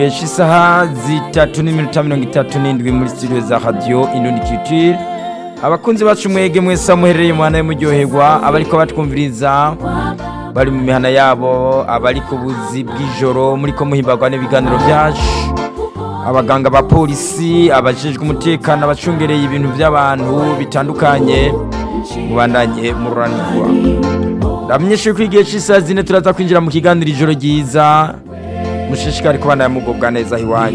Eshi isaha zitatu n'iminota mirongo itatu n'indwi muri studio za radio Indundi Culture abakunzi bacu mwege mwese muherereye mu hana muryoherwa abariko batwumviriza bari mu mihana yabo abari ku buzi bw'ijoro muriko muhimbagwa n'ibiganiro byacu abaganga ba polisi abajejwe umutekano abacungereye ibintu by'abantu bitandukanye mubandanye mururanirwa ndamenyeshe ko igihe cy'isaha zine turaza kwinjira mu kiganiro ijoro ryiza mushishikari kubana mugubwa neza iwanyu